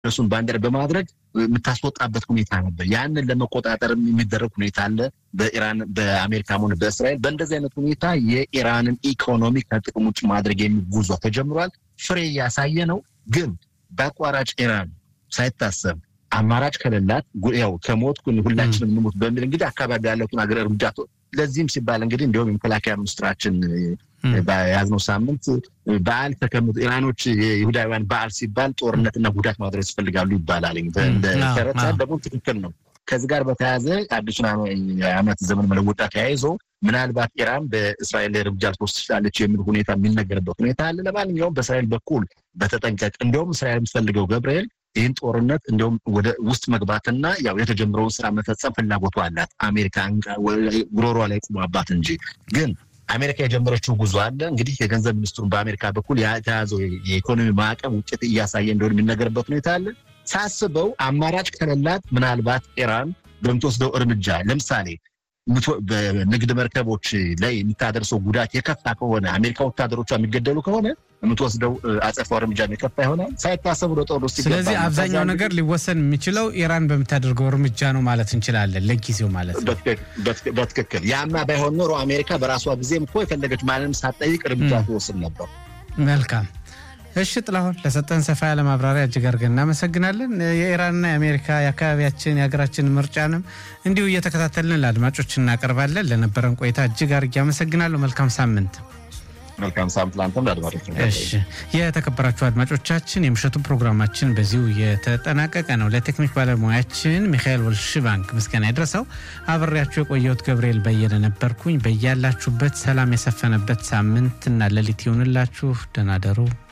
እነሱን ባንዲራ በማድረግ የምታስወጣበት ሁኔታ ነበር። ያንን ለመቆጣጠር የሚደረግ ሁኔታ አለ በኢራን በአሜሪካም ሆነ በእስራኤል። በእንደዚህ አይነት ሁኔታ የኢራንን ኢኮኖሚ ከጥቅም ውጭ ማድረግ የሚል ጉዞ ተጀምሯል። ፍሬ እያሳየ ነው። ግን በአቋራጭ ኢራን ሳይታሰብ አማራጭ ከሌላት ያው ከሞት ሁላችንም እንሞት በሚል እንግዲህ አካባቢ ያለቱን ሀገር እርምጃ ለዚህም ሲባል እንግዲህ እንዲሁም የመከላከያ ሚኒስትራችን በያዝነው ሳምንት በዓል ተቀምጦ ኢራኖች የይሁዳውያን በዓል ሲባል ጦርነትና ጉዳት ማድረስ ይፈልጋሉ ይባላል። ተረት ደግሞ ትክክል ነው። ከዚህ ጋር በተያያዘ አዲሱን ዓመት ዘመን መለወጫ ተያይዞ ምናልባት ኢራን በእስራኤል ላይ እርምጃ ልትወስድ ትችላለች የሚል ሁኔታ የሚነገርበት ሁኔታ አለ። ለማንኛውም በእስራኤል በኩል በተጠንቀቅ እንዲሁም እስራኤል የምትፈልገው ገብርኤል ይህን ጦርነት እንዲሁም ወደ ውስጥ መግባትና ያው የተጀመረውን ስራ መፈጸም ፍላጎቱ አላት። አሜሪካ ጉሮሯ ላይ ቁማባት እንጂ ግን አሜሪካ የጀመረችው ጉዞ አለ። እንግዲህ የገንዘብ ሚኒስትሩን በአሜሪካ በኩል የተያዘው የኢኮኖሚ ማዕቀብ ውጤት እያሳየ እንደሆነ የሚነገርበት ሁኔታ አለ። ሳስበው አማራጭ ከሌላት ምናልባት ኢራን በምትወስደው እርምጃ ለምሳሌ በንግድ መርከቦች ላይ የምታደርሰው ጉዳት የከፋ ከሆነ አሜሪካ ወታደሮቿ የሚገደሉ ከሆነ የምትወስደው አጸፋው እርምጃ የከፋ ይሆናል። ሳይታሰብ ወደ ጦር ውስጥ ስለዚህ አብዛኛው ነገር ሊወሰን የሚችለው ኢራን በምታደርገው እርምጃ ነው ማለት እንችላለን፣ ለጊዜው ማለት ነው። በትክክል ያማ ባይሆን ኖሮ አሜሪካ በራሷ ጊዜም እኮ የፈለገች ማንንም ሳትጠይቅ እርምጃ ትወስድ ነበር። መልካም እሺ ጥላሁን ለሰጠን ሰፋ ያለ ማብራሪያ እጅግ አድርገን እናመሰግናለን። የኢራንና የአሜሪካ የአካባቢያችን የሀገራችን ምርጫንም እንዲሁ እየተከታተልን ለአድማጮች እናቀርባለን። ለነበረን ቆይታ እጅግ አድርጌ አመሰግናለሁ። መልካም ሳምንት። መልካም ሳምንት ለአንተም ለአድማጮች። እሺ የተከበራችሁ አድማጮቻችን የምሽቱ ፕሮግራማችን በዚሁ የተጠናቀቀ ነው። ለቴክኒክ ባለሙያችን ሚካኤል ወልሽባንክ ምስጋና ይድረሰው። አብሬያችሁ የቆየሁት ገብርኤል በየነ ነበርኩኝ። በያላችሁበት ሰላም የሰፈነበት ሳምንትና ሌሊት ይሁንላችሁ። ደህና ደሩ።